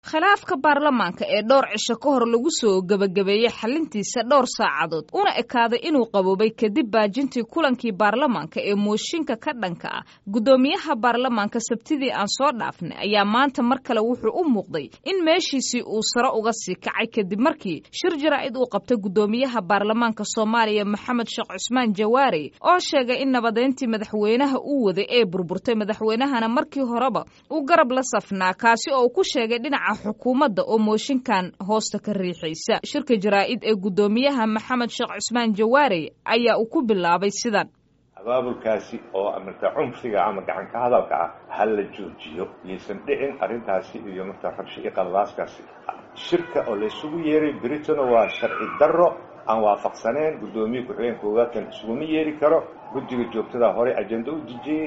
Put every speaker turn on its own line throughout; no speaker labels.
khilaafka baarlamaanka ee dhowr cisho ka hor lagu soo gebagabeeyey xalintiisa dhowr saacadood una ekaaday inuu qaboobay kadib baajintii kulankii baarlamaanka ee mooshinka ka dhanka ah guddoomiyaha baarlamaanka sabtidii aan soo dhaafnay ayaa maanta mar kale wuxuu u muuqday in meeshiisii uu sare uga sii kacay kadib markii shir jaraa'id uu qabtay guddoomiyaha baarlamaanka soomaaliya maxamed sheekh cusmaan jawaari oo sheegay in nabadeyntii madaxweynaha uu waday ee burburtay madaxweynahana markii horeba uu garab la safnaa kaasi oo uu ku sheegay dhinaca xukuumadda oo mooshinkan hoosta ka riixaysa shirka jaraa'id ee guddoomiyaha maxamed sheekh cusmaan jawaari ayaa uu ku bilaabay sidan
abaabulkaasi oo marka cunfiga ama gacan ka hadalka ah ha la joojiyo yaysan dhicin arrintaasi iyo marka rabshi iyo qalabaaskaasi shirka oo laysugu yeeray britano waa sharci darro aan waafaqsaneen guddoomiye ku-xigeen koowaadkan isuguma yeeri karo guddiga joogtada hore ajenda u dejiyey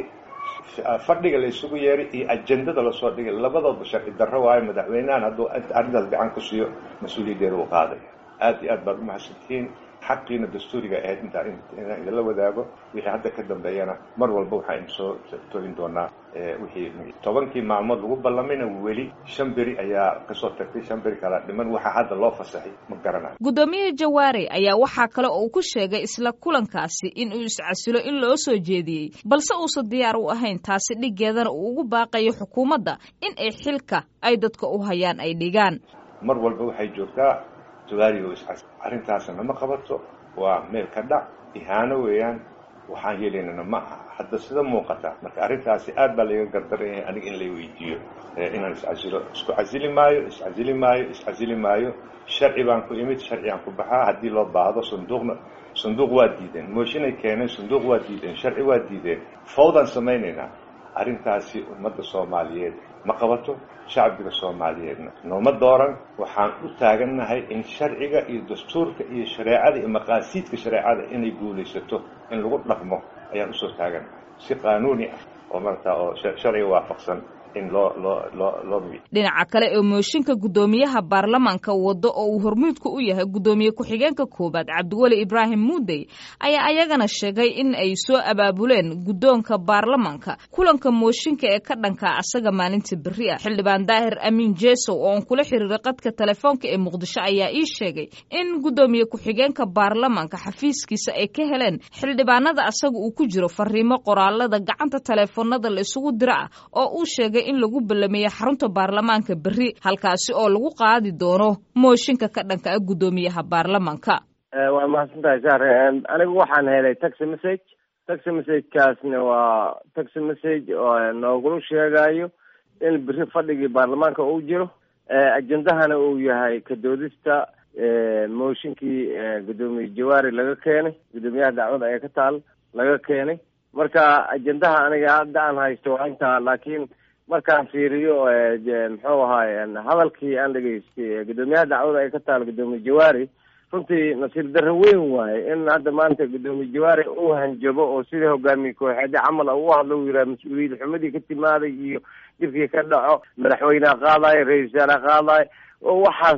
fadhiga laysugu yeeray iyo ajendada lasoo dhigay labadoodba sharci darro waayo madaxweynahan hadduu arrintaas gacan ku siiyo mas-uuliyaddeeda uu qaaday aad iyo aad baad umahadsantihiin xaqiina dastuuriga ahayd intaa inaan idinla wadaago wixii hadda ka dambeeyana mar walba waxaa idin soo tolin doonaa wixii tobankii maalmood lagu ballamayna weli shan beri ayaa kasoo tagtay shan beri kala dhiman waxaa hadda loo fasaxay ma garanayo
guddoomiye jawaare ayaa waxaa kale oo uu ku sheegay isla kulankaasi in uu iscasilo in loo soo jeediyey balse uusan diyaar u ahayn taasi dhiggeedana uu ugu baaqayo xukuumadda in ay xilka ay dadka u hayaan ay dhigaan
mar walba waxay joogtaa jawaariga iscas arrintaasna ma qabato waa meel ka dhac ihaano weeyaan waxaan yeelaynana ma aha hadda sida muuqata marka arrintaasi aad baa layga gardaran yahay aniga in lay weydiiyo inaan iscasilo isku casili maayo iscasili maayo iscasili maayo sharci baan ku imid sharci aan ku baxaa haddii loo baahdo sanduuqna sanduuq waa diideen mooshinay keeneen sanduuq waa diideen sharci waa diideen fawdaan samaynaynaa arrintaasi ummadda soomaaliyeed ma qabato shacbiga soomaaliyeedna nooma dooran waxaan u taagannahay in sharciga iyo dastuurka iyo shareecada iyo maqaasiidka shareecada inay guulaysato in lagu dhaqmo ayaan usoo taagannahay si qaanuuni ah oo markaa oo sharciga waafaqsan in loo loo loo loo
dhinaca kale ee mooshinka guddoomiyaha baarlamaanka waddo oo uu hormuudka u yahay guddoomiye ku-xigeenka koowaad cabdiweli ibraahim muudey ayaa ayagana sheegay in ay soo abaabuleen guddoonka baarlamaanka kulanka mooshinka ee ka dhanka asaga maalinta berri ah xildhibaan daahir amiin jesow oo aan kula xiriiray qadka telefoonka ee muqdisho ayaa ii sheegay in guddoomiye ku-xigeenka baarlamaanka xafiiskiisa ay ka heleen xildhibaanada asaga uu ku jiro fariimo qoraalada gacanta teleefoonada la isugu dira ah oo uu sheegay in lagu ballameeyey xarunta baarlamaanka berri halkaasi oo lagu qaadi doono mooshinka ka dhanka ah guddoomiyaha baarlamaanka
waa mahadsantahay sare anigu waxaan helay taxi message taxi messagekaasna waa taxi message oo noogula sheegayo in berri fadhigii baarlamaanka uu jiro ajendahana uu yahay kadoodista mooshinkii guddoomiye jawaari laga keenay guddoomiyaha dacwada ee ka taal laga keenay marka ajendaha aniga hadda aan haysto waa intaa laakiin markaan fiiriyo muxuu ahaay hadalkii aan dhegaystay guddoomiyaha dacwada ay ka taal guddoomiye jawaari runtii nasiib darro weyn waaye in hadda maanta guddoomiye jawaari uu hanjabo oo sidii hogaamiye kooxeede camal u hadlo uu yidhaha mas-uuliyad xumadii ka timaaday iyo dhibkii ka dhaco madaxweyneha qaadayo ra-isul wasaare qaadayo oo waxaas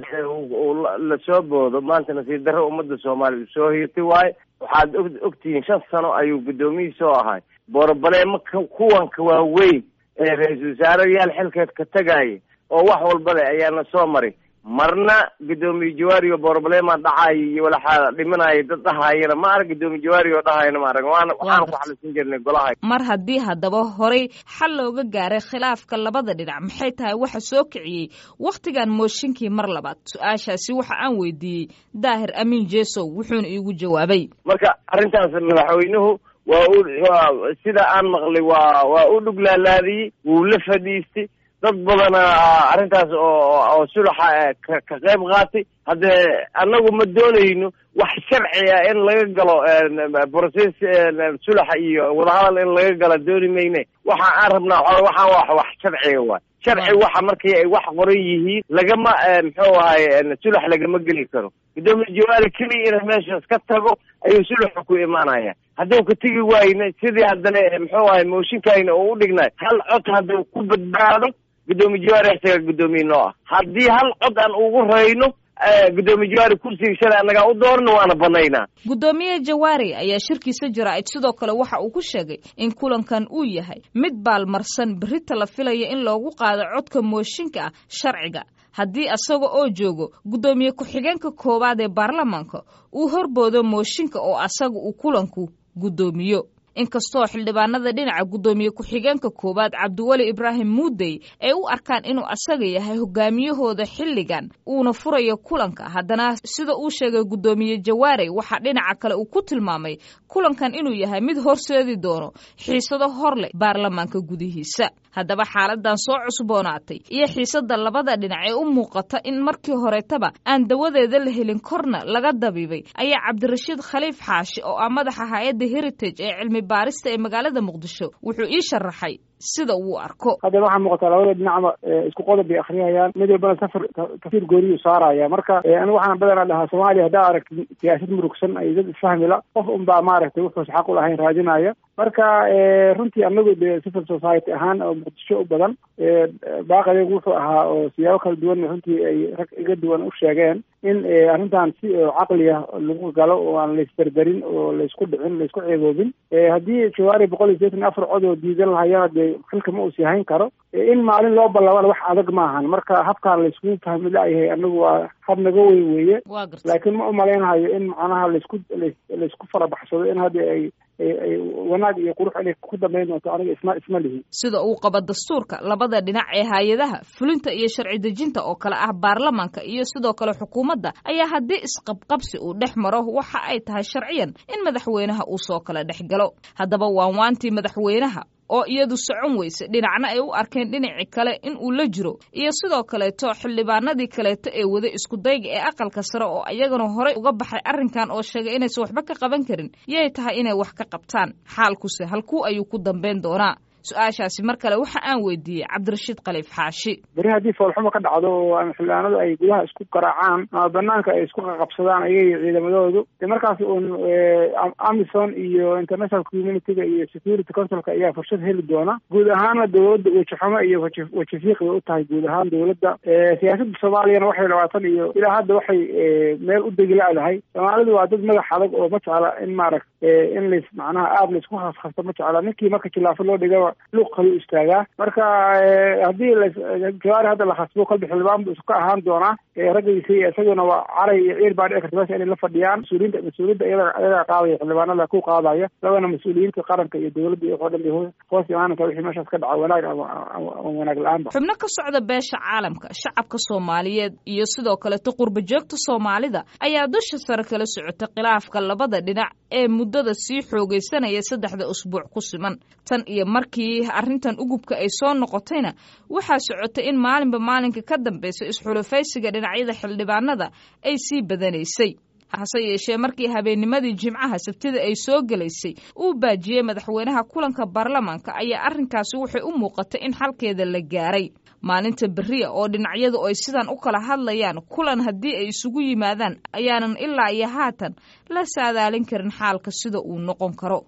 lasoo boodo maanta nasiib darro ummadda soomaaliya u soo hiirtay waaye waxaad og ogtihiin shan sano ayuu guddoomiyihii soo ahay boorobaleemo kuwanka waaweyn ee ra-iisul wasaarayaal xilkeed ka tagaaya oo wax walba leh ayaana soo maray marna guddoomiye jawaari oo boorobaleema dhacaayo iyo walaxaa dhimanaya dad dhahaayana ma arag guddoomiye jawaari oo dhahayana ma arag waana waxaan ku xalisan jirnay golaha
mar haddii haddaba horay xal looga gaaray khilaafka labada dhinac maxay tahay waxa soo kiciyey wakhtigan mooshinkii mar labaad su-aashaasi waxa aan weydiiyey daahir amiin jesow wuxuuna iigu jawaabay
marka arrintaas madaxweynuhu waa u sida aan maqlay waa waa u dhuglaalaadiyey wuu la fadhiistay dad badana arrintaas oo oo sulaxa ka ka qayb qaatay haddee annagu ma doonayno wax sharci ah in laga galo process sulaxa iyo wadahadal in laga galo dooni mayne waxa aan rabnaa waxaan wax wax sharciga waay sharci waxa markii ay wax qoran yihiin lagama muxuu ahay sulax lagama geli karo guddoomiye jawaari keliya inay meeshaas ka tago ayuu sulaxa ku imaanaya hadduu ka tegi waayna sidii haddana muxuu ahay mooshinkayna oo u dhignay hal cod hadduu ku badbaado guddoomiye jawaari isaga guddoomiye noo ah haddii hal cod aan ugu rayno guddoomiye jawaari kursiga shalay annagaa u doorna waana banaynaa
guddoomiye jawaari ayaa shirkiisa jaraa'id sidoo kale waxa uu ku sheegay in kulankan uu yahay mid baalmarsan berrita la filaya in loogu qaado codka mooshinka ah sharciga haddii asaga oo joogo guddoomiye ku-xigeenka koowaad ee baarlamaanka uu horboodo mooshinka oo asaga uu kulanku guddoomiyo inkastoo xildhibaanada dhinaca guddoomiye ku-xigeenka koowaad cabdiweli ibraahim muudey ay u arkaan inuu asaga yahay hogaamiyahooda xilligan uuna furayo kulanka haddana sida uu sheegay guddoomiye jawaarey waxaa dhinaca kale uu ku tilmaamay kulankan inuu yahay mid horseedi doono xiisado hor leh baarlamaanka gudihiisa haddaba xaaladan soo cusboonaatay iyo xiisada labada dhinac ee u muuqata in markii horetaba aan dawadeeda la helin korna laga dabiibay ayaa cabdirashiid khaliif xaashi oo ah madaxa hay-adda heritage ee cilmi baarista ee magaalada muqdisho wuxuu ii sharaxay sida uu arko
haddana waxaa muuqataa labada dhinacba isku qodob bay akhriyayaan mid walbana safar kafiir gooriyuu saaraya marka anigu waxaan badanaa dhahaa soomaaliya haddaa aragti siyaasad murugsan ay dad isfahmila qof unbaa maaragtay wuxuus xaq u lahayn raadinaya marka runtii anagu de civil society ahaan oo muqdisho u badan baaqadeegu wuxuu ahaa oo siyaabo kala duwan runtii ay rag iga duwan u sheegeen in arrintan si caqli ah lagu galo oo aan laisberberin oo laysku dhicin laysku ceeboobin haddii jawaari boqol iyo sideetan afar cod oo diidan lahayana dee xilka ma uusi hayn karo in maalin loo ballabana wax adag maahan marka habkaan layskugu fahmi la-yahay anagu waa hab naga weyn weeye laakiin ma umalaynahayo in macnaha laysku laysku farabaxsado in hadda ay ay wanaag iyo qurux inay ku dambayn doonto aniga isma isma lihi
sida uu qabo dastuurka labada dhinac ee hay-adaha fulinta iyo sharci dejinta oo kale ah baarlamaanka iyo sidoo kale xukuumadda ayaa haddii isqabqabsi uu dhex maro waxa ay tahay sharciyan in madaxweynaha uu soo kala dhex galo haddaba waan waantii madaxweynaha oo iyadu socon weyse dhinacna ay u arkeen dhinaci kale in uu la jiro iyo sidoo kaleeto xildhibaanadii kaleeto ee wada iskudayga ee aqalka sare oo ayagana horey uga baxay arrinkan oo sheegay inaysan waxba ka qaban karin yay tahay inay wax ka qabtaan xaalkuse halkuu ayuu ku dambayn doonaa su-aashaasi mar kale waxa aan weydiiyey cabdirashiid khaliif xaashi
beri haddii foolxumo ka dhacdo oo xildhibaanadu ay gudaha isku garaacaan ama banaanka ay isku qaqabsadaan ayaga ciidamadoodu de markaas uun amison iyo international community-ga iyo security councilka ayaa fursad heli doona guud ahaana dowladda wejaxumo iyo waji wajifiiq bay u tahay guud ahaan dowladda siyaasadda soomaaliyana waxay labaatan iyo ilaa hadda waxay meel u degi la-dahay soomaalidu waa dad madax adag oo ma jecla in maarag in lays macnaha aada laysku khaskhasta ma jecla ninkii marka khilaafo loo dhigaba luuq kalu istaagaa marka haddii jawaari hadda la khasbo kolba xildhibaan bu iska ahaan doonaa raggiisa iyo isaguna waa caray iyo ciir baa dhici karta meesha inay la fadhiyaan mas-uuliyiinta mas-uuliyadda iyada iyagaa qaadaya xildhibaanada ku qaadaya labana mas-uuliyiinta qaranka iyo dowladda iyo waxoo dhan bay hoos imaanaysa wixii meeshaas ka dhaca wanaag ama wanaag la-aanba
xubno ka socda beesha caalamka shacabka soomaaliyeed iyo sidoo kaleto qurba joogta soomaalida ayaa dusha sare kala socota khilaafka labada dhinac ee muddada sii xoogaysanaya saddexda usbuuc ku siman tan iyo markii arrintan ugubka ay soo noqotayna waxaa socotay in maalinba maalinka ka dambaysa isxulufaysiga dhinacyada xildhibaanada ay sii badanaysay hase yeeshee markii habeennimadii jimcaha sabtida ay soo gelaysay uu baajiyey madaxweynaha kulanka baarlamaanka ayaa arrinkaasi waxay u muuqatay in xalkeeda la gaaray maalinta beriya oo dhinacyadu ay sidan u kala hadlayaan kulan haddii ay isugu yimaadaan ayaanan ilaa iyo haatan la saadaalin karin xaalka sida uu noqon karo